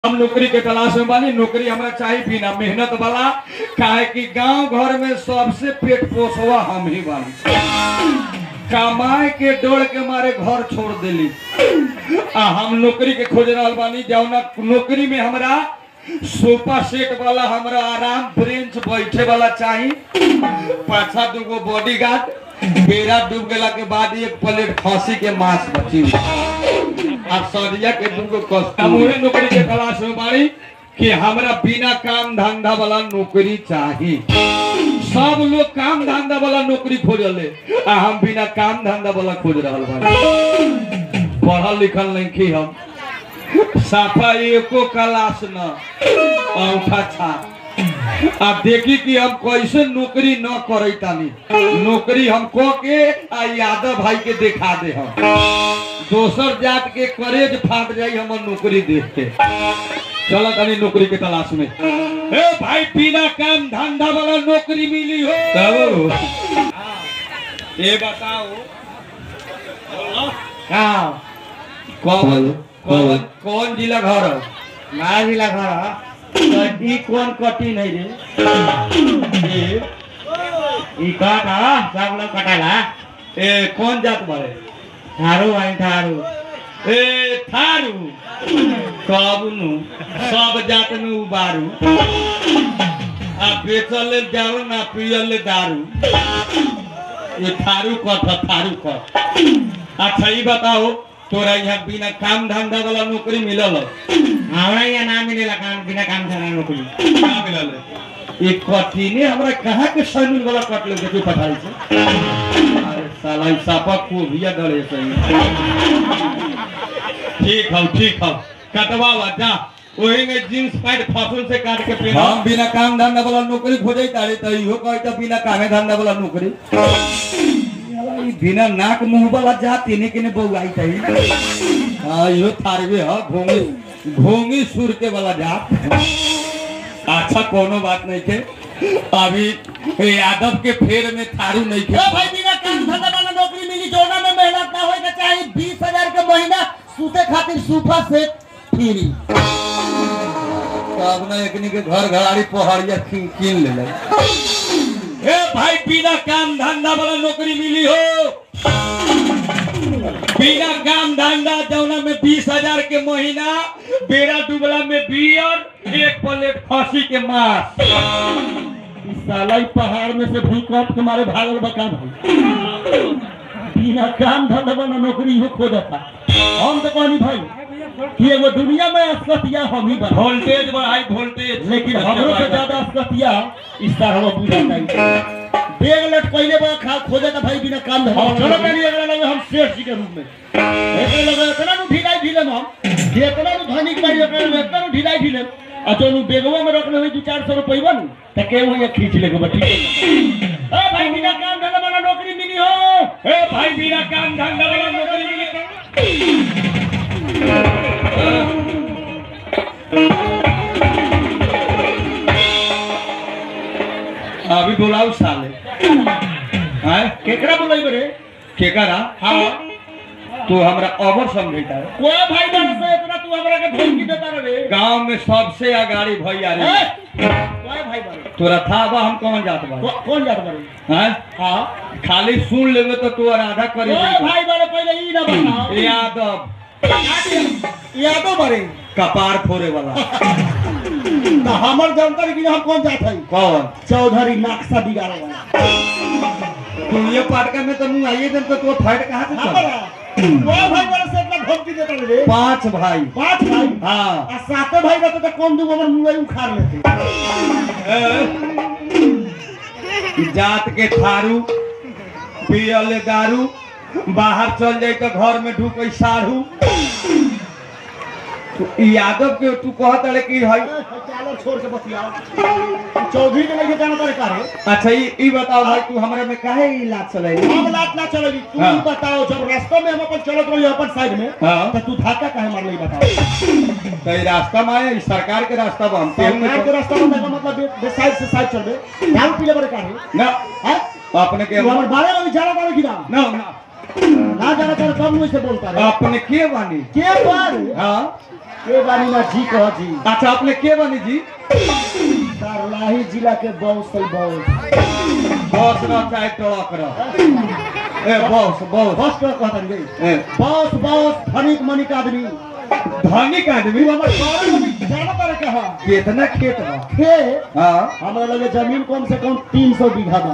हम नौकरी के तलाश में बानी नौकरी हमरा चाहिए बिना मेहनत वाला काहे कि गांव घर में सबसे पेट पोसवा हम ही बानी कमाए के डोर के मारे घर छोड़ देली आ हम नौकरी के खोज रहल बानी जौना नौकरी में हमरा सोफा सेट वाला हमरा आराम ब्रेंच बैठे वाला चाही पाछा दूगो बॉडीगार्ड बेरा डूब गेला के बाद एक प्लेट खसी के मांस बची आ सरिया के दूगो कस मुहे नौकरी के तलाश में बाड़ी कि हमरा बिना काम धंधा वाला नौकरी चाही सब लोग काम धंधा वाला नौकरी खोजले आ हम बिना काम धंधा वाला खोज रहल बानी पढ़ल लिखल नहीं की हम साफा एको क्लास न औठा छा आ देखी कि हम कैसे नौकरी न करे तानी नौकरी हम को के आ यादव भाई के दिखा दे हम दोसर जात के करेज फाट जाई हमर नौकरी देख के चलो तनी नौकरी के तलाश में ए भाई बिना काम धंधा वाला नौकरी मिली हो तब ये बताओ हाँ कौन कौन कौन जिला घर हो? ना जिला घर तो ई कौन कटी नहीं रे ए, ई कट ह सब लोग कटाला ए कौन जात बारे थारू आई थारू ए थारू कब नु सब जात में उबारू आ बेचल जाओ ना पियल दारू ये थारू कथ थारू कथ अच्छा ये बताओ तोरा यहाँ बिना काम धंधा वाला नौकरी मिलल हमरा यहाँ ना मिलेला काम बिना काम से नौकरी ना मिलल ये कठिने हमरा कहाँ के सैलून वाला कट ले देखो पठाई से अरे साला ई सापा को भैया डरे सही ठीक हो ठीक हो कटवावा जा वही में जींस पैंट फासुन से काट के पहना हम बिना काम धंधा वाला नौकरी खोजे तारे तो इहो कहता बिना कामे धंधा वाला नौकरी साला ई बिना नाक मुंह वाला जा तिने के ने बउआई तई हां इहो थारवे ह घोंगी घोंगी सुर के वाला जात अच्छा कोनो बात नहीं के अभी यादव के फेर में थारू नहीं के भाई बिना काम धंधा वाला नौकरी मिली जोना में मेहनत ना होए के चाहिए बीस हजार के महीना सूते खातिर सूफा सेट फ्री तब ना एकनी के घर घराड़ी पहाड़िया कीन कीन ले ए भाई बिना काम धंधा वाला नौकरी मिली हो बिना काम धंधा जौना में बीस हजार के महीना बेरा डुबला में बियर एक प्लेट खसी के मांस इस साला ई पहाड़ में से भूकंप के मारे भागल बका भाई बिना काम धंधा वाला नौकरी हो खोजता हम तो कहनी भाई कि एगो दुनिया में अस्कतिया हम ही बना वोल्टेज बढ़ाई वोल्टेज लेकिन हमरो से ज्यादा अस्कतिया इस तरह हम बुझा नहीं बेग लट पहले बा खा खोजे था भाई बिना काम धंधा हम चलो कहीं अगला लगे हम शेष जी के रूप में एकरे लगे इतना नु ढिलाई ढिले हम जितना नु धनिक बारी एकरे में इतना नु ढिलाई ढिले आ जो नु बेगवा में रखले हुई दू चार सौ रुपये नु त के वो ये खींच लेगे बा ठीक है ए भाई बिना काम धंधा वाला नौकरी मिली हो ए भाई बिना काम धंधा वाला नौकरी मिली अभी बुलाओ साले हैं केकरा बुलाई बरे केकरा हाँ तू हमरा अबर समझेता है कोई भाई बहन से इतना तू हमरा के धमकी देता रे गांव में सबसे अगाड़ी भैया रे ए, कोई भाई बहन तोरा था बा हम कौन जात बा को- कौन जात बारे हैं हाँ खाली सुन लेबे तो तू आधा करी कोई भाई बहन पहले ई ना बताओ यादव यादव बारे कपार फोड़े वाला तो हमर जानकारी कि हम कौन जात है कौन चौधरी नक्शा बिगाड़े वाला तू ये पाटका में तो मुंह आइए दिन तो तू फाइट कहाँ से हाँ चल बड़ा कोई भाई बहन से इतना धमकी देता रे पांच भाई पांच भाई हाँ आ साते भाई रहते तो कौन दूगो हमर मुंह उखाड़ लेते जात के थारू पियल दारू बाहर चल जाए तो घर में ढुक साढ़ू तो ई यादव के तू कहत रहे कि भाई चलो छोड़ के बतियाओ चौधरी के लेके जाना तारे काहे अच्छा ई ई बताओ भाई तू हमरा में काहे ई लात चले हम लात ना चलेगी तू हाँ। ही बताओ जब रास्ते में हम अपन चलत रही अपन साइड में हाँ। तो तू धक्का काहे मारले बताओ तो ई रास्ता में आए ई सरकार के रास्ता में हम केहू सरकार में के रास्ता में का मतलब बे- बे साइड से साइड चलबे ध्यान पीले बड़े काहे ना हैं अपने के तू हमर बारे में जाना तारे कि ना ना ना ना जाना तारे कब मुझे बोलता रे अपने के बानी के बार हाँ के बानी ना जी कह जी अच्छा अपने के बनी जी सरलाही जिला के बौसल बौस बस न चाहे ट्रक रह ए बस बस बस का कहतन गई ए बौस बौस धनिक मनिक आदमी धनिक आदमी तू हमर सारे मनिक जाना तारे कहा कितना खेत बा खे हाँ हमरा लगे जमीन कम से कम तीन सौ बीघा बा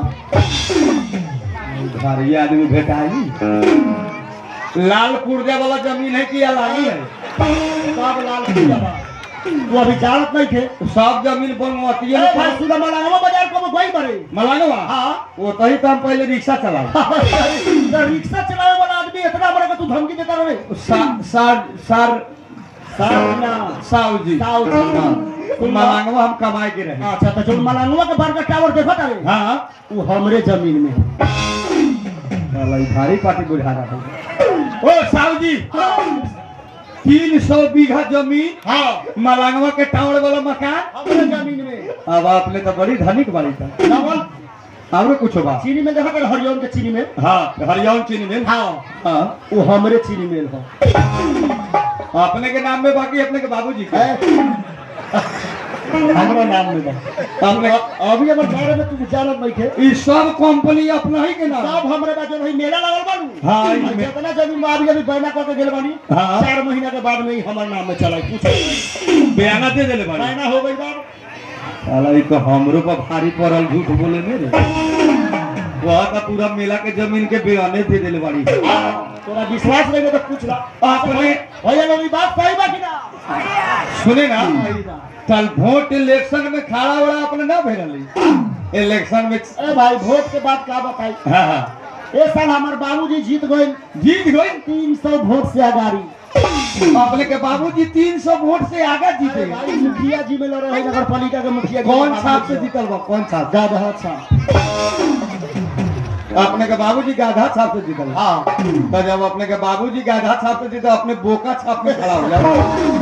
भारी आदमी भेटाई लाल पुर्जा वाला जमीन है कि अलानी है सब लाल पूजा बा तू अभी जानत नहीं थे सब जमीन बनवाती ए भाई है सुधा मलांगवा बाजार को गई बड़े मलानवा हाँ वो तही तो हम पहले रिक्शा चलाओ तो रिक्शा चलावे वाला आदमी इतना बड़ा का तू धमकी देता रहे सा- सार सार सारना साहु जी साहु जी। हाँ। तो मलांगवा हम कमाए के रहे अच्छा तो जो मलांगवा के बार का टावर देखा तारे हाँ वो हमरे जमीन में है साला ई भारी पार्टी बुझा रहा है ओ साहु जी तीन सौ बीघा जमीन हाँ मलांगवा के टावर वाला मकान हमरे जमीन में अब आपने तो बड़ी धनिक बाड़ी था डबल और कुछ बा चीनी में देखा तारे हरिओम के चीनी में हाँ हरियाणा चीनी मिल हाँ हाँ वो हमरे चीनी मिल है अपने के नाम में बाकी अपने के बाबूजी के हमरा नाम में बा अपने अभी हमर बारे में तू जानत नहीं थे ई सब कंपनी अपना ही के नाम सब हमरे बा जो नहीं मेला लगल बानू हाँ, ई और में- जितना जमीन में अभी अभी बहना करके गेल बानी हाँ। चार महीना के बाद में ही हमर नाम में चला पूछ बयाना दे देले बाड़ी बहना हो गई बार साला ई तो हमरो पर भारी पड़ल झूठ बोले ने रे वह तो पूरा मेला के जमीन के बयाने दे देले बाड़ी तोरा विश्वास नहीं है तो पूछ ला अपने भैया लोग ई बात सही बा कि ना सुने ना सही बा। कल वोट इलेक्शन में खड़ा बड़ा अपने ना भेजली इलेक्शन में ए भाई वोट के बाद का बताई हाँ हाँ ए साल हमार बाबूजी जीत गए जीत गई तीन सौ वोट से आगारी अपने के बाबूजी तीन सौ वोट से आगे जीते अरे भाई मुखिया जी में लड़ रहे नगर पालिका के मुखिया जी कौन के साहब से बाबूजी जीतल बा कौन साहब गाधा साहब अपने के बाबूजी गाधा छाप से जीतल हाँ तो जब अपने के बाबूजी गाधा छाप से जीते अपने बोका छाप में खड़ा हो जाओ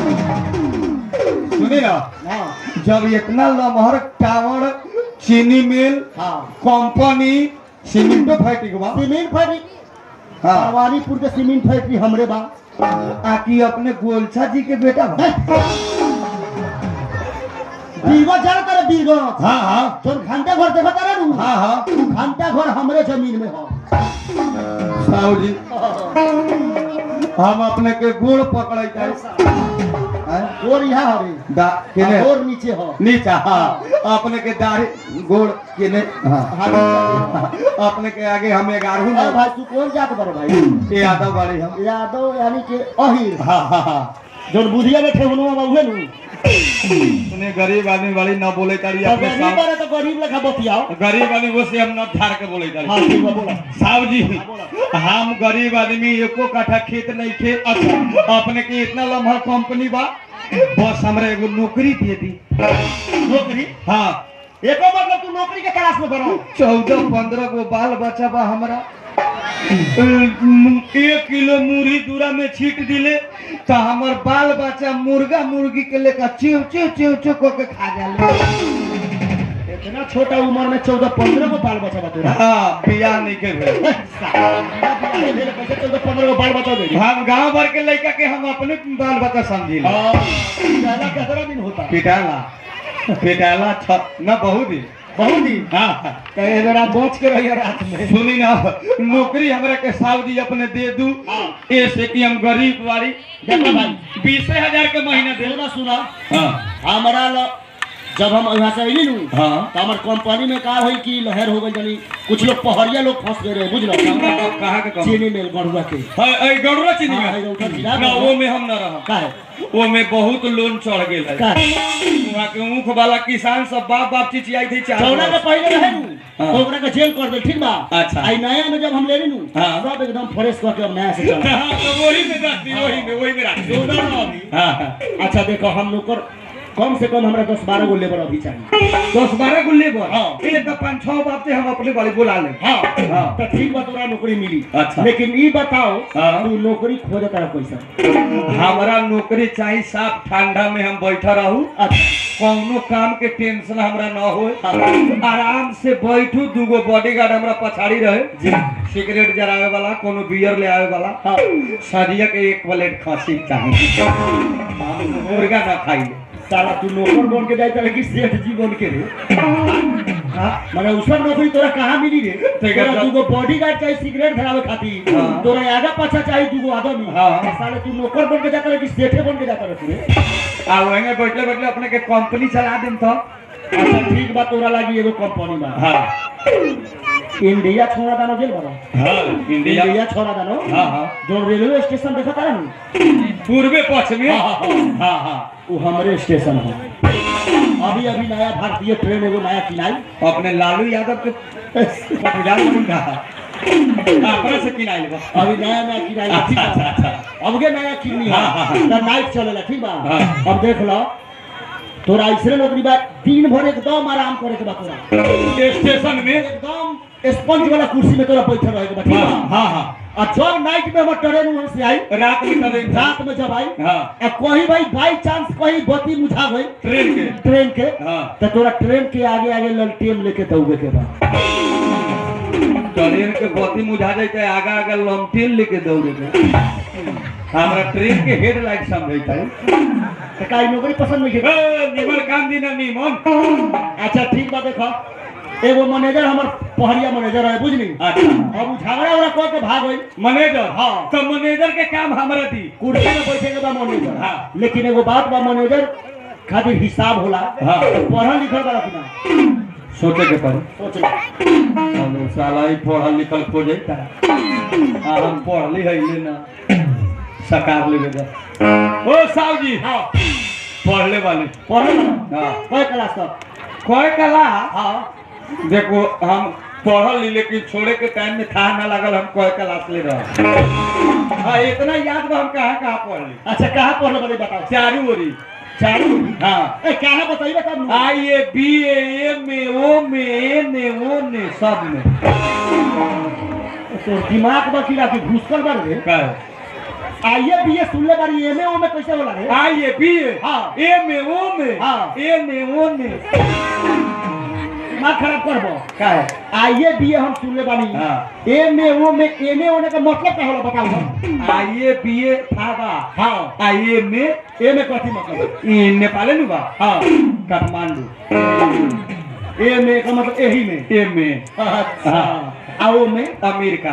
सुनी ना हाँ जब इतना लमहर टावर चीनी मिल हाँ कंपनी सीमेंटो फैक्ट्री के बा सीमेंट फैक्ट्री हाँ भवानीपुर के सीमेंट फैक्ट्री हमरे बा आकी अपने गोलछा जी के बेटा बा बीरगंज जाना तारे बीरगंज हाँ हाँ जो घंटा घर देखा तारे नु हाँ हाँ उ घंटा घर हमरे जमीन में हो साहू जी हम अपने के गोड़ पकड़े जाए गोर यहाँ हरे दा केने गोर नीचे हो नीचा हाँ अपने के दाढ़ी गोड़ केने हाँ हाँ अपने के आगे हम ग्यारह अरे भाई तू कौन जात बारे भाई ये यादव बाड़ी हम यादव यानी के अहिर हाँ हाँ हाँ जो बुधिया में ठेहुनुआ बा उहे नु सुने गरीब आदमी वाली न बोले तारी तो अपने गरीब साहब बारे तो गरीब लेखा बतियाओ गरीब आदमी वो से हम न ठार के बोले तारी हाँ ठीक बा बोला साहब जी हम गरीब आदमी एको काठा खेत नहीं खे अच्छा अपने के इतना लम्हा कंपनी बा बस हमरा एगो नौकरी दे दी नौकरी हाँ एको मतलब तू नौकरी के तलाश में बनो चौदह पंद्रह गो बाल बच्चा बा हमरा एक किलो मुरही दूरा में छीट दिले तो हमर बाल बच्चा मुर्गा मुर्गी के लेकर चिव चिव चिव चिव को के खा जाले इतना छोटा उम्र में चौदह पंद्रह को बाल बचा बा तोरा हाँ बियाह नहीं के भेल कैसे चौदह पंद्रह को बाल बचा दे हम गांव भर के लड़का के हम अपने बाल बच्चा समझी पहला कितना दिन होता पिटाला पिटाला छ न बहुत दिन बहुत दिन हाँ कहे जरा बच के रहिए रात में सुनी ना नौकरी हमरा के साहब जी अपने दे दू ऐसे कि हम गरीब वाली देखो भाई बीस हजार के महीना दे सुना सुना हाँ हमारा ल- जब हम यहाँ से अली नू हाँ तो हमार कंपनी में का हुई कि लहर हो गई जानी कुछ लोग पहड़िया लोग फंस गए रहे बुझ लो कहा के कम चीनी मिल गढ़ुआ के है गौरवा चीनी हाँ, में है गौरवा चीनी। ना वो में हम न रह का है वो में बहुत लोन चढ़ गेल है का है वहाँ के ऊख वाला किसान सब बाप बाप चिचियाई थी चार चौदह के वर्ष। पहले रहे नू हाँ। तो ओकरा के जेल कर दे ठीक बा अच्छा। आई नया में जब हम ले ली नू हाँ। सब एकदम फ्रेश करके अब नया से चला हाँ तो वही में रख दी वही में वही में रख दी चौदह में अभी हाँ हाँ अच्छा देखो हम लोग कर कम से कम हमरा दस बारह गो लेबर अभी चाहिए दस बारह गो लेबर हाँ। एक तो पाँच छह बाप से हम अपने वाली बुला ले हाँ हाँ। तो ठीक बा तोरा नौकरी मिली अच्छा। लेकिन ई बताओ हाँ। तू नौकरी खोजता है कैसा हमारा नौकरी चाहिए साफ ठंडा में हम बैठा रहू अच्छा कौनो काम के टेंशन हमरा न हो आराम से बैठू दूगो बॉडीगार्ड हमरा पछाड़ी रहे सिगरेट जरावे वाला कोनो बियर ले आवे वाला हाँ सदिया के एक प्लेट खांसी चाहिए मुर्गा ना खाई साला तू नौकर बन के जाए कि सेठ जी बन के रे हाँ, मने उसर नौकरी तोरा कहाँ मिली रे ठीक है, तोरा तो- दूगो बॉडीगार्ड चाहिए सिगरेट धरावे खातिर हाँ। तोरा आगा पाछा चाहिए दूगो आदमी हाँ। साले तू नौकर बन के जाता रहे कि सेठे बन के जाता रहे रे आ वहीं बैठले बैठले अपने के कंपनी चला देम तो अच्छा ठीक बा तोरा लागी एगो कंपनी बा हाँ इंडिया छोड़ा दानो जेल बनो हाँ इंडिया इंडिया छोड़ा दानो हाँ हाँ जो रेलवे स्टेशन देखा था ना पूर्वे पश्चिम में हाँ, हाँ, हाँ हाँ वो हमारे स्टेशन है अभी अभी नया भारतीय ट्रेन एगो नया किनाई अपने लालू यादव के पटीदार कौन रहा अपने से किनाई लेबा अभी नया नया किनाई है, ठीक अच्छा, अच्छा, बा अब के नया किनी है हाँ, हाँ, हाँ। तो नाइट चलेला ठीक बा हाँ। अब देख लो तोरा ऐसे नौकरी बा दिन भर एकदम आराम करे के बा तोरा स्टेशन में एकदम स्पंज वाला कुर्सी में तोरा बैठल रहे के बा ठीक हाँ बा हाँ हाँ और जब नाइट में हमर ट्रेन वहां से आई रात में कभी रात में जब आई हाँ आ कहीं भाई बाई चांस कहीं बत्ती मुझा गई ट्रेन के ट्रेन के हाँ तो तोरा ट्रेन के आगे आगे ललटेन लेके दौड़े के बा ट्रेन के बत्ती मुझा जाते आगा आगा लमटेन लेके दौड़े के हमरा ट्रेन के हेडलाइट समझता है तो काई नौकरी पसंद नहीं है ए, निमन काम दी ना निमन अच्छा ठीक बा देखो एगो मैनेजर हमर पहरिया मैनेजर है बुझली अच्छा अब उ झगड़ा उगड़ा कह के भाग गई मैनेजर हाँ। तो मैनेजर के काम हमरा दी कुर्सी में बैठे के बा मैनेजर हाँ। लेकिन एगो बात बा मैनेजर खातिर हिसाब होला हाँ। तो पढ़ल लिखल बा कि ना सोचे के पड़ी सोच ले हम साला ही पढ़ल लिखल खोजे आ हम पढ़ली है ले ना सकार लेवे जा ओ साहब जी हाँ पढ़ले वाले पढ़ल हाँ कोई क्लास तक कोई कला हाँ देखो हम पढ़ल ली लेकिन छोड़े के टाइम में था ना लगल हम कोई क्लास ले रहे हाँ इतना याद बा हम कहाँ कहाँ पढ़ ली अच्छा कहाँ पढ़ल बड़े बताओ चारू ओरी चारू हाँ ए कहाँ बताइए तब आई A B A M A O में एन ए ओ ने सब में तो दिमाग बा कि राखी घुसकल बा रे का आइए बीए सुनले बारी एमए ओ में कैसे होला रे आई ए बी ए हाँ। एम ए ओ में हाँ। एन ए ओ ने दिमाग खराब करबो का है आइए बीए हम सुनले बानी हाँ। एमए ओ में एमए होने का मतलब क्या होला बताओ हम आई ए बी ए था बा हाँ आई ए में एमए कथी मतलब ई नेपाले नु बा हाँ काठमांडू एमए का मतलब यही में एम ए अच्छा आओ में अमेरिका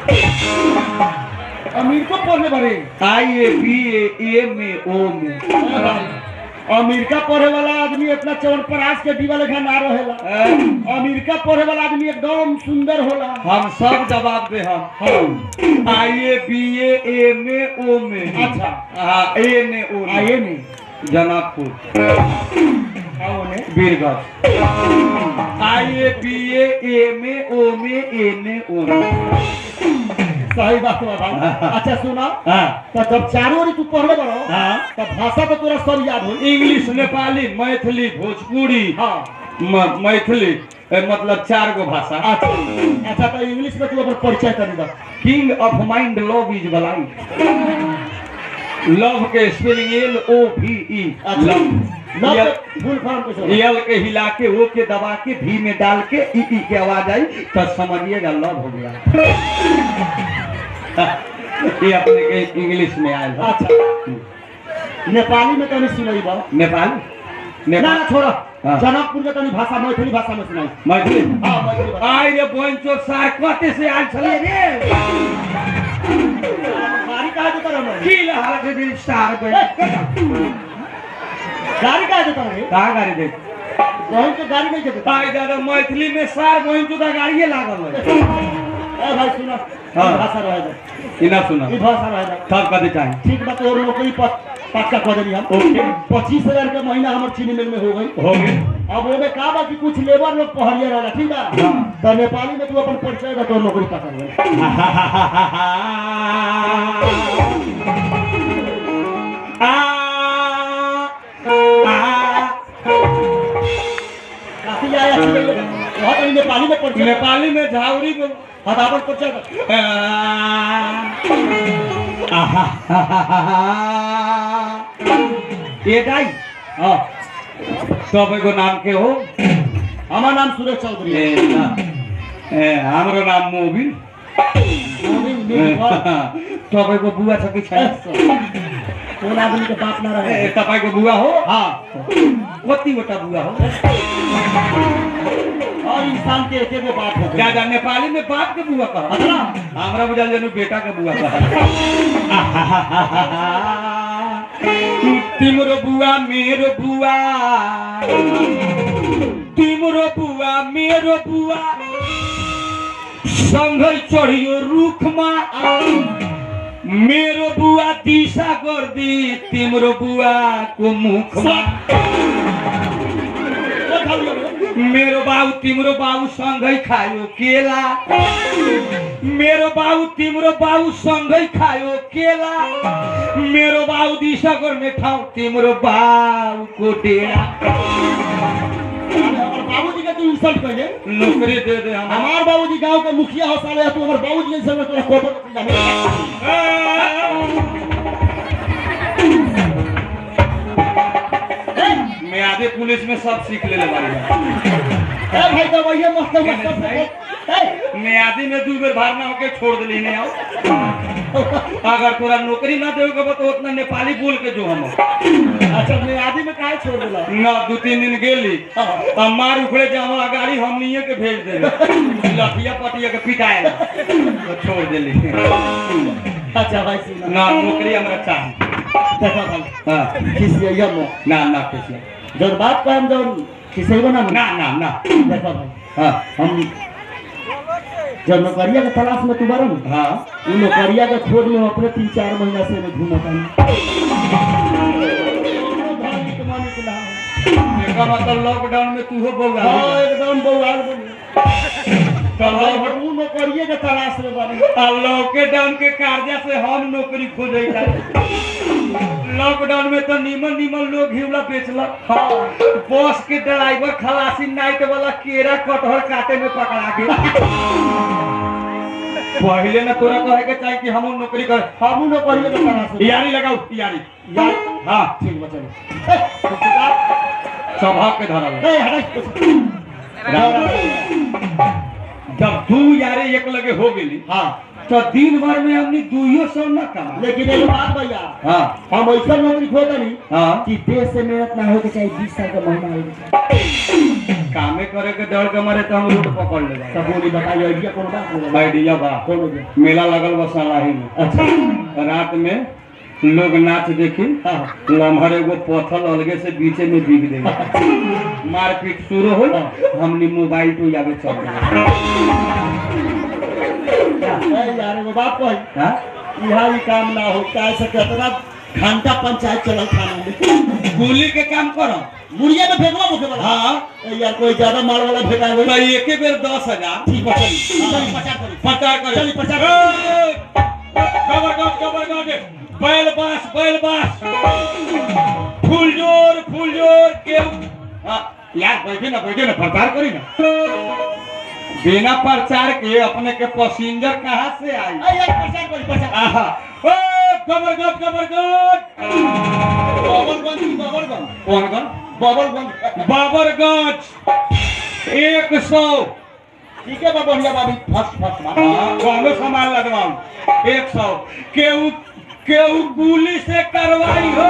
अमीर को पढ़ने बारे आई A B A M A O में अमेरिका पढ़े वाला आदमी इतना चवनप्राश के दीवा लेखा ना रहेला ए, अमेरिका पढ़े वाला आदमी एकदम सुंदर होला हम सब जवाब दे हम आई A B A M A O में अच्छा हाँ एन ए ओ में। आइए में जनकपुर आओ ने बीरगंज आई A B A M A O में एन ए ओ में सही बात बा भाई अच्छा सुना हाँ तो जब चारों ओरी तू पढ़ले बड़ो हाँ तो भाषा तो तोरा सब याद हो इंग्लिश नेपाली मैथिली भोजपुरी हाँ म- मैथिली ए, मतलब चार गो भाषा अच्छा अच्छा तो इंग्लिश में तू अपन परिचय कर दे king of mind love is blind love के स्पेलिंग एल ओ भी ई लव लव फुल फॉर्म कुछ होला। एल के हिला के ओ के दबा के भी में डाल के ई ई के आवाज आई तो समझिएगा लव हो गया ये अपने के इंग्लिश में आयल है अच्छा नेपाली में तनी सुनाई बा नेपाल ना नेपाल ना छोड़ो हाँ। जनकपुर के तनी भाषा मैथिली भाषा में सुनाई मैथिली हाँ मैथिली भाषा आय रे बंचो सार कते से आयल छलिए रे गाड़ी कहाँ देता रहो की हाल के दिन स्टार पे गाड़ी कहाँ देता रहे कहाँ गाड़ी दे बहन के गाड़ी नहीं देता आय दादा मैथिली में सार बंचो का गाड़िए लागल है ए भाई सुनो हाँ। ई भाषा रहे दे इना सुना ई भाषा रहे दे तब कदे चाहिए ठीक बात और नौकरी पर पक्का कर देनी हम ओके पच्चीस हजार के महीना हमारे चीनी मिल में हो गई हो गए अब ओमे का बा कि कुछ लेबर लोग पहरिया रहला ठीक बा हाँ। तो नेपाली में तू अपन परिचय का तो नौकरी पकड़ ले काफी आया अच्छी लगी बहुत ही नेपाली में परिचय नेपाली में झाउरी को हाँ तो अपन परिचय कर ये दाई हाँ तपाईँको नाम के हो हमारा नाम सुरेश चौधरी है ए ना। ए हाम्रो नाम मोबिन मोबिन, मेरी घर। तपाईँको बुवा छ कि छैन कौन आदमी के बाप ना रहे ए, तपाईँ को बुवा हो हाँ कतिवटा बुवा हो और इंसान के एक एगो बाप हो ज्यादा नेपाली में बाप के बुआ कहा अतना हमरा बुझल जनू बेटा के बुआ कहा तिम्रो बुआ मेरो बुआ तिम्रो बुआ मेरो बुआ सँगै चढियो रुखमा मेरो बुआ दिशा गर्दी तिम्रो बुवाको मुखमा मेरो बाउ तिम्रो बाउ सँगै खायो केला मेरो बाउ तिम्रो बाउ सँगै खायो केला मेरो बाउ दिशा गर्ने ठाउँ तिम्रो बाउको डेरा बाबूजी के तू इंसल्ट कर ले नौकरी दे दे हम हमार बाबूजी गांव के मुखिया हो साले तू हमार बाबूजी के संग तोरा कोटो के जाने मैं आधे पुलिस में सब सीख ले ले बारी ए भाई तो भैया मस्त मस्त ए मैं आधी में दू बेर भार ना होके छोड़ दिली नहीं आओ अगर तोरा नौकरी ना देवे के तो उतना नेपाली बोल के जो हम अच्छा मैं आदि में काहे छोड़ देला ना दू तीन दिन गेली अब मार उखड़े जे हमारा गाड़ी हम नहीं के भेज देवे लठिया पटिया के पिटाए ला। तो छोड़ दिली अच्छा भाई सुना ना नौकरी हमरा चाहिए देखो भाई हाँ किसी ये मो ना ना किसी जब बात का हम जब किसी को ना ना ना ना देखो भाई हाँ हम जब नौकरिया के तलाश में तू बारो ना हाँ उ नौकरिया के खोज में अपने तीन चार महीना से मैं घूमता हूँ एका मतलब लॉकडाउन में तू हो बोगा हाँ एकदम बउआल बनी चलो हम उ नौकरिया के तलाश में बानी आ लॉकडाउन के कार्य से हम नौकरी खोजे लॉकडाउन में तो नीमन नीमन लोग घिवला बेचलक हाँ बस के ड्राइवर खलासी नाइट वाला केरा कटहर काटे में पकड़ा के पहले ना तोरा कहे के चाहिए कि हम नौकरी कर हम उ नौकरिया के तलाश में यारी लगाओ यारी यार हाँ ठीक बा चलो सभा के धरल ए हटा जब दू यारे एक लगे हो गेली हाँ तो दिन भर में हमने दुइयो सौ न कमा लेकिन एगो बात भैया हाँ हम ऐसा नौकरी खोदा नहीं हाँ कि देश से मेहनत ना हो के चाहिए बीस साल का महीना हो के चाहिए कामे करे के डर के मारे तो हम रूट पकड़ ले तब बोली बताइए आइडिया कौन बात बोला आइडिया बा कौन हो गया मेला लगल बा सलाही में अच्छा रात में लोग नाच देखी हाँ लम्हर एगो पत्थर अलगे से बीचे में बिक देगा मारपीट शुरू हो हमने मोबाइल तो यावे चल गए ए यार एगो बात कही हाँ? यहाँ भी काम ना हो क्या से कितना घंटा पंचायत चलल थाना में गोली के काम करो मुड़िया में फेंकवा मुखे वाला हाँ ए यार कोई ज्यादा मार वाला फेंका तो हुआ एक बेर दस हजार ठीक है चली चली पचास करी प्रचार करे चली, प्रचार ए, खबरगंज खबरगंज बैल बास बैल बास फुलजोर फुलजोर के हाँ, यार बैठे ना बैठे ना प्रचार करी ना बिना प्रचार के अपने के पैसेंजर कहाँ से आई ए यार प्रचार करी प्रचार आहा ओ खबरगंज खबरगंज बबलगंज की बबलगंज कौन कौन बबलगंज बाबरगंज एक सौ ठीक है बाबा बढ़िया बाबी फर्स्ट फर्स्ट बात कौनो सामान लगवाऊ एक सौ केहू केहू पुलिस से कार्रवाई हो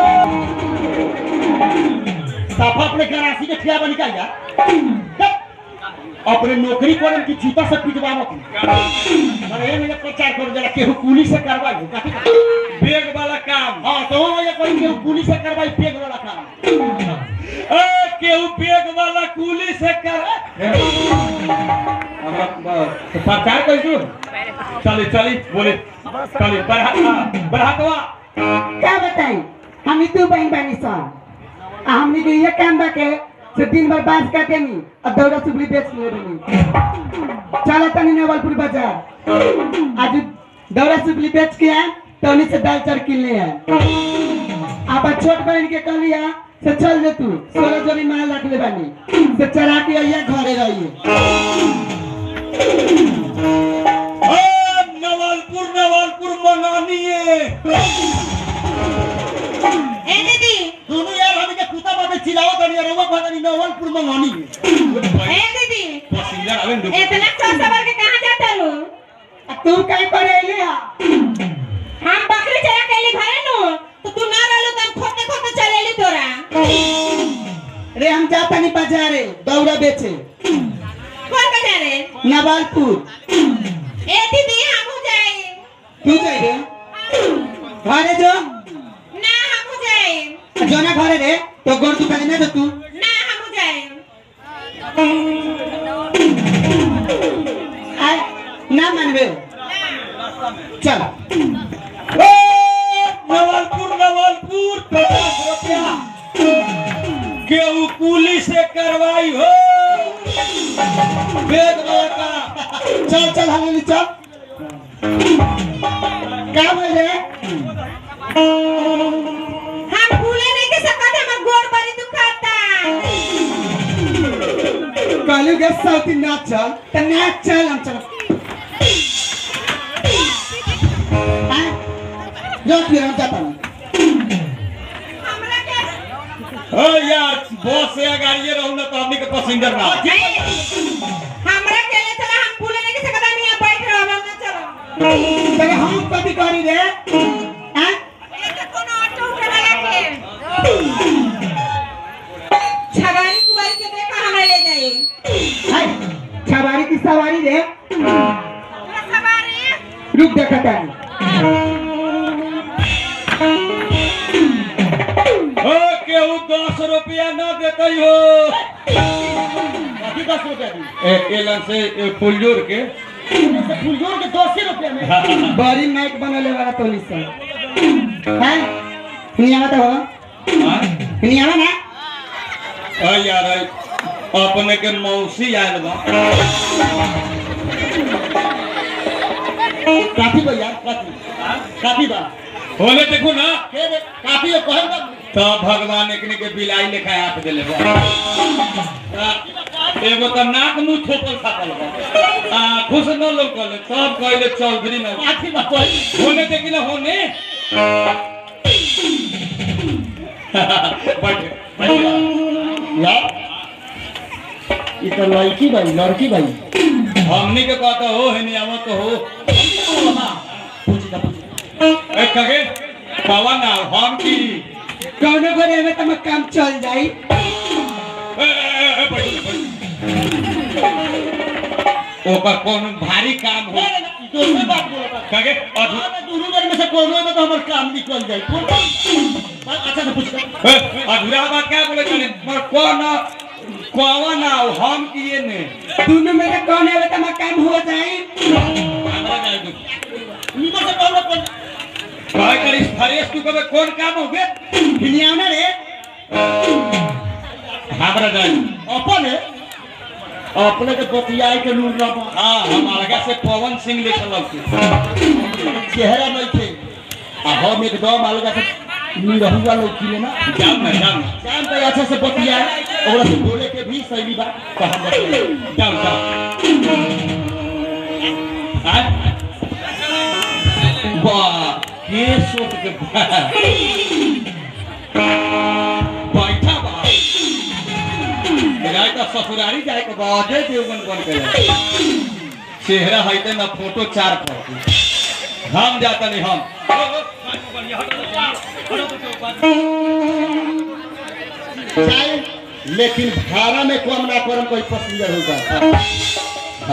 साफा अपने गरासी के खिया बनी का यार अपने नौकरी करन की जूता से पिटवाओ की अरे ये मेरे प्रचार करो जरा केहू पुलिस से कार्रवाई हो काफी बेग वाला काम हां तो वो ये कोई केहू पुलिस से कार्रवाई पेग वाला काम ए, केहू बेग वाला कुली से कर हमरा ब- प्रचार कर दू चली चली बोले चली बढ़ा बढ़ातवा क्या बताई हम तू बहन बानी सन आ हमनी के ये काम बा के से दिन भर बांस काटे नी और दौड़ा सुबली बेच ले रही चलो तनी नवलपुर बाजार आज दौड़ा सुबली बेच के आए तो उन्हीं से दाल चार किन ले आए आप छोट बहन के कह लिया से चल जे तू सोलह जोड़ी माल रख ले बानी से चरा के आइए घरे रहिए ए, नवलपुर नवलपुर मंगानिए ए दीदी दोनों यार हम के कुत्ता बाबे चिल्लाओ तनी रवा भगनी नवलपुर में होनी ए दीदी पैसेंजर आवे न इतना चोर सवार के कहां जाता लो तू कहीं पर अइले हा हम बकरी चरा के लिए घरे नु तो तू ना रहल तोरा रे हम जाता नहीं बाजारे दौड़ा बेचे कौन बजा रे नवालपुर ए दीदी हमहू जाए तू जाई रे घरे जो ना हमहू जाए जो ना घरे रे तो गोर दुकान में जो तू ना हमहू जाए आय ना मानबे चल ए, नवलपुर नवलपुर पचास रुपया केहू कुली से करवाई हो वेद का चल चल हम चल क्या बोल रहे हम भूले नहीं के सकत हमर गोड़ बड़ी दुखाता कहलू के साउथ नाच चल तो नाच चल हम चल आय, जो फिर हम जाता नहीं हमरा के ओ यार बस से गाड़िए रहू ना तो हमनी के पैसेंजर ना हमरा के ले चला हम भूले नहीं के सकत हम यहाँ बैठ रहो हम ना चलो तेरे हम कभी करी रे आय, ए तो कोनो ऑटो उठा के छगारी कुवारी के देखा हमरा ले जाए हाय, सवारी की सवारी रे पूरा सवारी रुक देखा तानी ओ केहू दस रुपया ना देते हो अभी दस रुपया दी ए एलन से ए, फुलजोर के फुलजोर के दस ही रुपया में बड़ी नाइट बनले वाला तोली से हैं नियावा तो हो हाँ? नियावा ना ओ यार ए, अपने के मौसी आयल बा काफी बा यार काफी काफी बा होले देखो ना के रे काफी है कहल बा तो भगवान एकने के बिलाई लेखा हाथ देले बा आ, एगो तो नाक मुंह थोपल खापल बा आ खुश न लोकल सब कहले चौधरी में काफी बा कोई होने देखी ना होने बैठ बैठ यार ये तो लड़की भाई लड़की भाई हमनी के कहता हो है नहीं आवत हो पूछ दा पूछ ए कगे पवन ना हम की कौनो घरे में तम काम चल जाई ए, ए, ए, बैठ, बैठ। ओकर कौन भारी काम हो दूसरी बात बोलो बा कगे अधू हाँ, मैं दोनों जन में से कोनो में तो हमार काम निकल जाए कौन काम? अच्छा से पूछ दा। ए, अधूरा बात क्या बोले जाने पर कौन कौन ना हम किए ने दोनों में से कौन है तम काम हो जाई हमरा जाए दो उनको से कौन कौन काय करिस फरेश तू कबे कौन काम हो गए नियावा ना रे हमरा जाए अपन है अपने के बतियाई के लूट रहा हाँ हम अलगा से पवन सिंह लिखल लौकी चेहरा नहीं थे आ हम एकदम अलग से निरहुआ लोग किले ना जाओ ना जाओ ना शाम तक अच्छा से बतिया ओकरा से बोले के भी सही बा तो हम बतियाई जाओ जाओ आज वाह के सोच के बा- बैठा बा जाए तो ससुरारी जाए के बाजे देवगन बन के जाए चेहरा है ते ना फोटो चार पर हम जाता नहीं हम चाहे लेकिन भाड़ा में कम ना करम कोई पैसेंजर होगा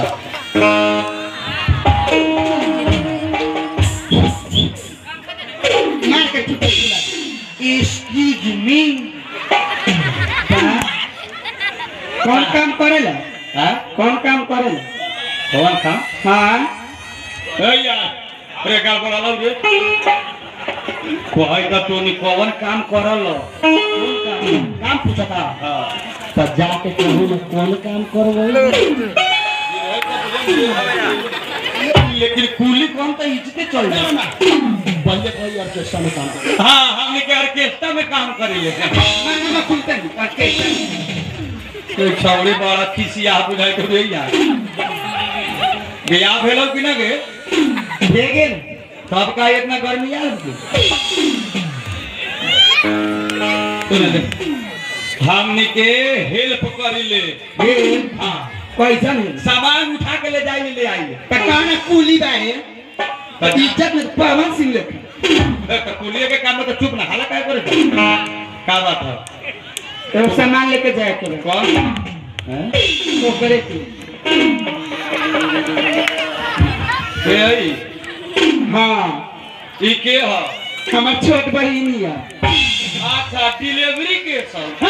मार के चुप एक्सक्यूज मी कौन काम करेला हां कौन काम करेला कौन था हाँ ए यार अरे का बोला रे कोई का तो नहीं कौन काम करल काम पूछा था हां तो जाके कहूँ मैं कौन काम करवाई लेकिन कूली कौन तो इज्जते चल जाए बल्ले भाई ऑर्केस्ट्रा में काम कर हाँ हमने के ऑर्केस्ट्रा में काम करी है मैं खुलते नहीं ऑर्केस्ट्रा तो छौड़ी बड़ा खिसिया बुझाई तो रे यार गया भेलो कि ना गे देखे तब का इतना गर्मी आल के सुन ले हमने के हेल्प करी ले ये हाँ पैसा नहीं सामान उठा के ले जाइए ले आइए पकाना कूली बाहे इज्जत में पवन सिंह लेखा कुलिए के काम में तो चुप ना हाला काय करे का बात है एगो सामान लेके जाए के बा। कौन हैं? ओकरे के के हई हाँ ई के ह हमार छोट बहिनी है अच्छा डिलीवरी के सब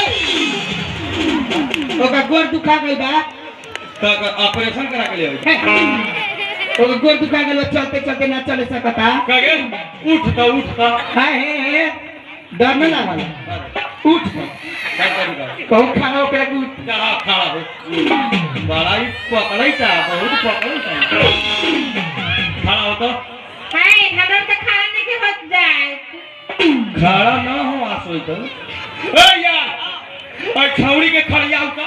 ओकर गोर दुखा गई बा तक ऑपरेशन करा के ले आवे हे। ओकर गोर दुखा गई बा चलते चलते ना चले सकता कगे उठ त उठ त हाय हे हे डर न लागल उठ क्या करूँगा कहूँ खाना ओकरा के उठ चढ़ा खड़ा हो बड़ा ही पकड़ै ता बहुत पकड़ै ता खड़ा हो तो हाय हमरा तो खाना नहीं के होत जाए खड़ा ना हो आसो तो ए यार और छौड़ी के खड़ियाऊ का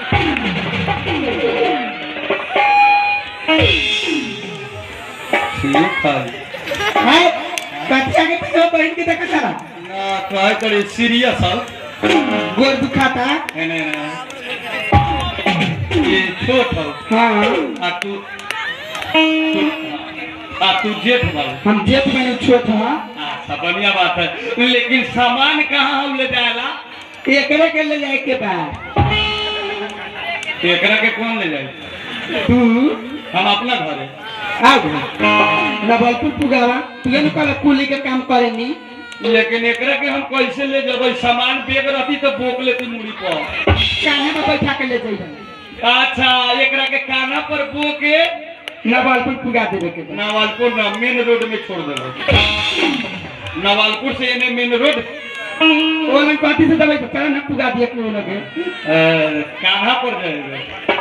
ठीक है हाय कथिया के पीछे बहन के देखा सारा ना काय करे सीरियस हो गोर दुखाता नहीं नहीं नहीं ये छोट हो हाँ आ तू तू- आ तू जेठ वाला हम जेठ में छोट हाँ अच्छा बढ़िया बात है लेकिन सामान कहाँ हम ले जाएला एकरे के ले जाए के बाद एकरा के कौन ले जाए तू हम अपना घरे आओ नवलपुर पुगावा तुझे न कल कुली के काम करेनी लेकिन एकरा के हम कैसे ले जब सामान बेग रहती तो बोक लेती मुड़ी पर काहे में बैठा के ले जाइए अच्छा एकरा के काना पर बो के नवलपुर पुगा देवे के बाद नवालपुर ना मेन रोड में छोड़ देबो नवालपुर से एने मेन रोड वो मैं कथी से दवाई चल ना पुगा दिए के लगे अ, कान्हा पर जाएगा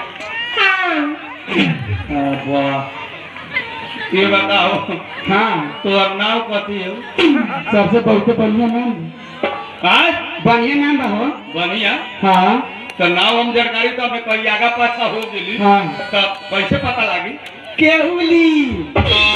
हाँ अ, वाह ये बताओ हाँ तो नाम कथी है सबसे बहुत बढ़िया नाम आज बढ़िया नाम बा हो बढ़िया हाँ तो नाम हम जानकारी तो हमें कहीं आगा पाछा हो गेली हाँ। तो कैसे पता लागी केहुली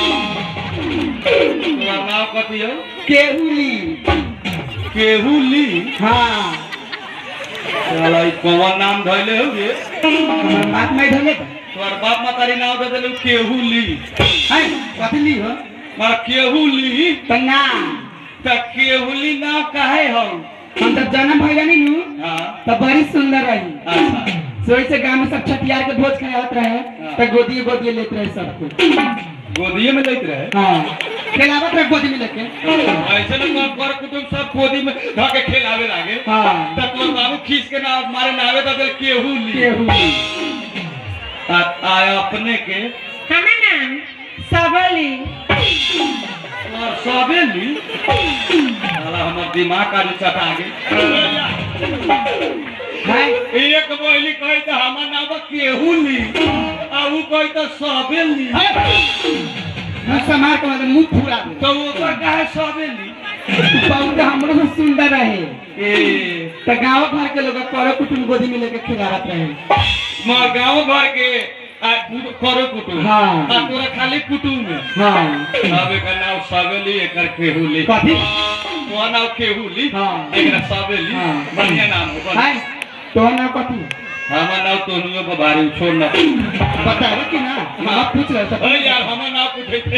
तोहर नाम कथी है केहुली केहुली हाँ साला ई कौन नाम धइले हो गे हमार बात नहीं धोले तोहर बाप मातारी नाम दे देलू केहुली है कथी ली हो मार केहुली तो ना त केहुली नाम काहे हो हम जब जन्म भइल नहीं नु हाँ तो बड़ी सुंदर रही अच्छा सोई से गांव में सब छठियार के भोज खात रहे तो गोदी गोदी लेते रहे सबको गोदिए में लेते रहे हाँ खिलावत रहे गोदी में लेके ऐसे ना कर कर कुटुम सब गोदी में ध के खेलावे लागे हाँ त तोर बाबू खींच के ना मारे नावे त देल केहुली केहुली आ आ अपने के हमार नाम सबली और सबेली साला हमर दिमाग का चटा गेल है एक बोली कही तो हमार नाम केहुली आ ऊ कही तो सबेली हम समार के मतलब मुंह फुला दे तो ओकर काहे सबेली बहुत हमरो से सुंदर रहे ए तो गांव घर के लोग करो कुटुम गोदी में लेके खिलावत रहे मार गांव घर के आ कु- करो कुटुम हाँ। आ तोरा खाली कुटुम में हाँ अब एकर नाम सबेली एकर केहुली कथी तोहर नाम केहुली हाँ। एकरा सबेली हाँ। बढ़िया नाम हो बढ़िया। है तो ना कथी हमार नाम तोहनियो को भारी छोड़ ना बताओ कि ना हम पूछ रहे थे अरे यार हमार नाम पूछे थे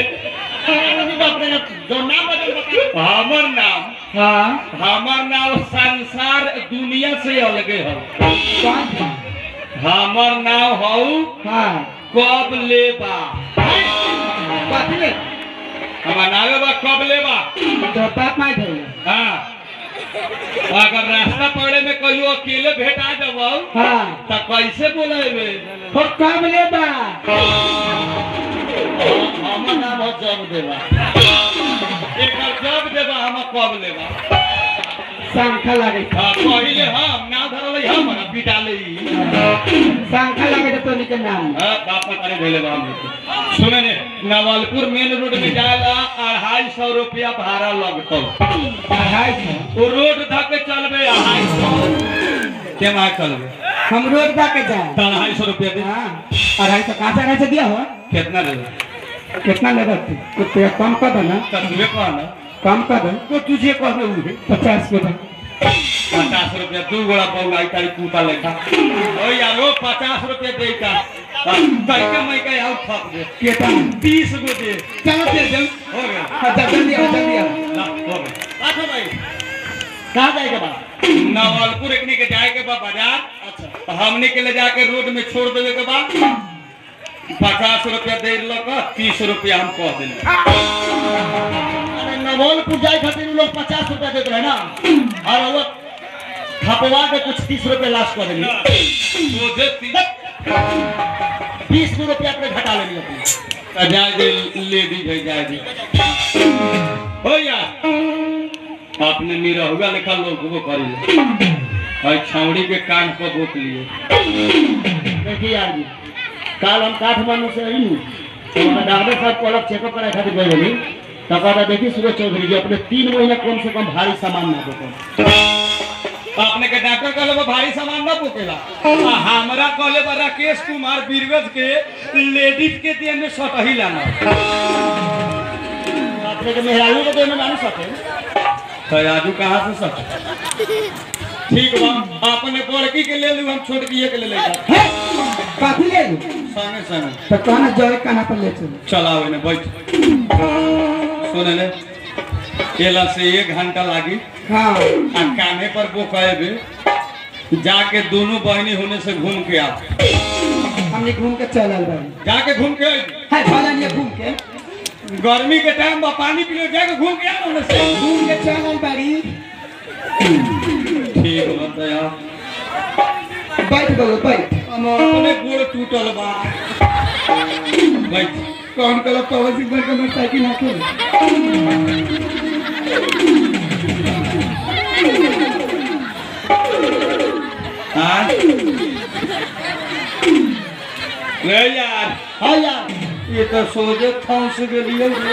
जो नाम बदल बता हमर नाम हाँ हमार नाम संसार दुनिया से अलगे हो कौन था? हमर नाम हो हाँ कब लेबा कथी ले हमार नाम बा कब लेबा तो बाप मार धरे हाँ अगर रास्ता पड़े में कहियो अकेले भेटा जब हाँ तो कैसे बोलेबे हो कब ले बा हमर नाम हो जब देबा एकर जब देबा हम कब लेबा शंखा लगे हाँ पहिले हम ना धरले हम ना पिटा ले शंखा लगे तो तोनी के नाम हाँ बाप मतारी धैले बा हम लोग के। सुने ने नवलपुर मेन रोड में जाला अढ़ाई सौ रुपया भाड़ा लगतो अढ़ाई सौ वो रोड धके चलबे अढ़ाई सौ केना चलबे हम रोज बा के जाए तो अढ़ाई सौ रुपया दे हाँ अढ़ाई सौ कहाँ से अढ़ाई सौ दिया हो कितना देबे कितना लेगा तू कुछ कम कर दो ना तो तुझे कह ना कम कर दो तो तुझे कह दे उहे पचास के दो पचास रुपया दू गोड़ा पौलाई तारी कुता लेखा ओ यारो पचास रुपया दे का तैके मैं के आउ ठप दे केटा तीस गो दे चलो दे दो हो गया हाँ जल्दी आओ जल्दी आओ ला, हो गया अच्छा भाई कहाँ जाएगा बा नवलपुर एकनी के जाए के बा बाजार अच्छा तो हमने के ले जाके रोड में छोड़ देवे के बाद पचास रुपया दे लक तीस रुपया हम कह दिले अरे नवलपुर जाए खातिर उ लोग पचास रुपया देते रहे ना और वो खपवा के कुछ तीस रुपया लास्ट कर देंगे सोझे तीस बीस रुपया अपने घटा लेंगे अपने तो जाए दे लेडीज है जाए दे हो यार आपने निरहुआ लिखा लोग वो करी और छावड़ी के कान पर बोक लिए देखिए यार जी कल हम काठमांडू से आई तो हमारा डॉक्टर साहब को अलग चेकअप कराए खातिर गए रही तो कहता देखिए सूरज चौधरी जी अपने तीन महीना कम से कम भारी सामान ना देते आपने के डॉक्टर कहले बा भारी सामान ना पोकेला आ हमरा कहले बा राकेश कुमार बीरगंज के लेडीज के दिए में सटही लाना अपने के मेहरारू के देने जाने सके तो आजू कहाँ से सट ठीक बा आपने बड़की के ले लू हम छोटकी के ले ले जा है काफी ले लू संगे संगे तो कहना जय काना पर ले चलो चलाओ इन्हें बैठ सुने ले केला से एक घंटा लागी हाँ आ काने पर बोकाएबे जाके दोनों बहनी होने से घूम के आ हमने घूम के चलल बारी जाके घूम के आइबे। है भलन ये घूम के गर्मी के टाइम बा पानी पी लो जाके घूम के आ होने से घूम के चलल बारी ठीक बता यार बैठ गलो बैठ हम अपने गोड़ टूटल बा बैठ कौन कलो पवन सिंह बन के मोटरसाइकिल हाके हाँ ले यार हाँ यार ये तो सोचे फंस गेलिए रे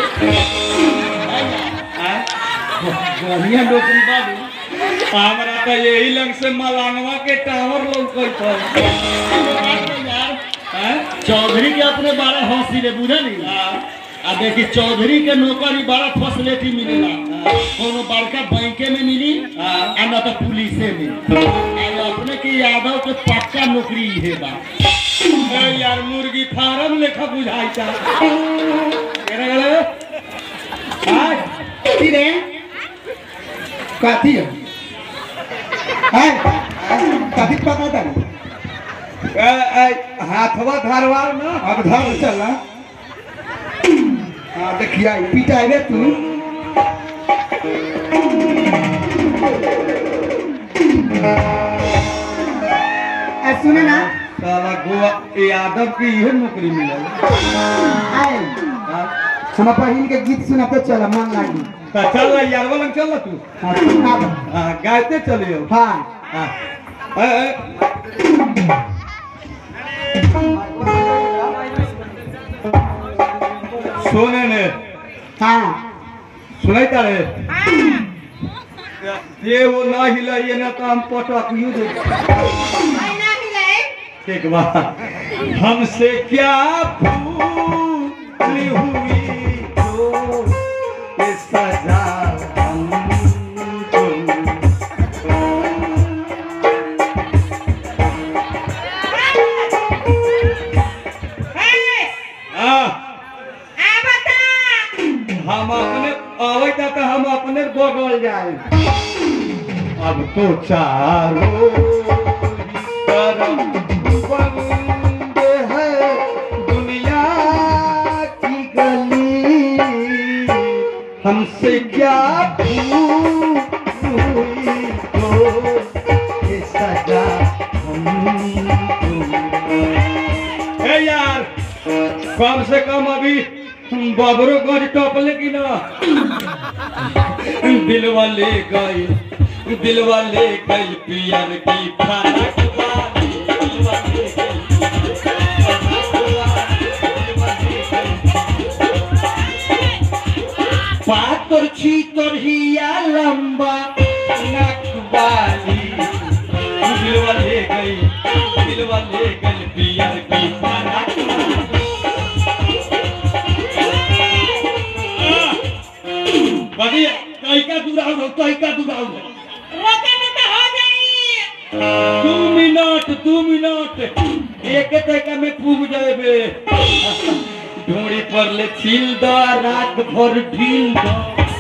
हाँ? बढ़िया नौकरी बाबू हमरा तो यही लंग से मलानवा के टावर लौकत है यार हाँ? चौधरी के अपने बारह हंसी ले बुझे नहीं हाँ। आ देखी चौधरी के नौकरी बड़ा फैसिलिटी मिलेला कोनो बड़का बैंके में मिली हाँ। आ न तो पुलिसे में आ अपने के यादव के पक्का नौकरी है बा ए यार मुर्गी फार्म लेखा बुझाई चा केना गले हाय कथी रे कथी है है कथी पता था ए ए हाथवा धारवार ना अब धर चलना हाँ देखिए पिटाइबे तू ए, सुने ना साला गोवा यादव की इहे नौकरी मिलल आए हाँ? हम बहिन के गीत सुनाते चल मन लागी तो चल यार वाला चल तू हाँ सुना दो। हाँ गायते चलियो हाँ हाँ ए, ए, सुने ने हाँ सुनाई तारे ये वो ना हिलाइए ना तो हम पटक यू दे ना मिलाए ठीक बा हमसे क्या भूल हुई जो ये सजा हमको है हाँ, आ बता हम अपने अवैता तो हम अपने बगल जाए अब तो चारों ही तरफ बंद है दुनिया की गली हमसे क्या भूल हुई तो ये सजा हमको ए यार कम से कम अभी बबरो गज टपले की ना दिलवा ले गई दिलवा ले गई पियर की फरक वाली दिलवा ले गई पातर छी तोरहिया लंबा नकबाली दिलवा ले गई दिलवा ले गई पियर की फरक बढ़िया तैका दुराऊ हो तैका दुराऊ हो रोके में तो हो जाई दू मिनट दू मिनट एक तैका में पूग जाएबे ढोड़ी पर ले छिल द रात भर ढील द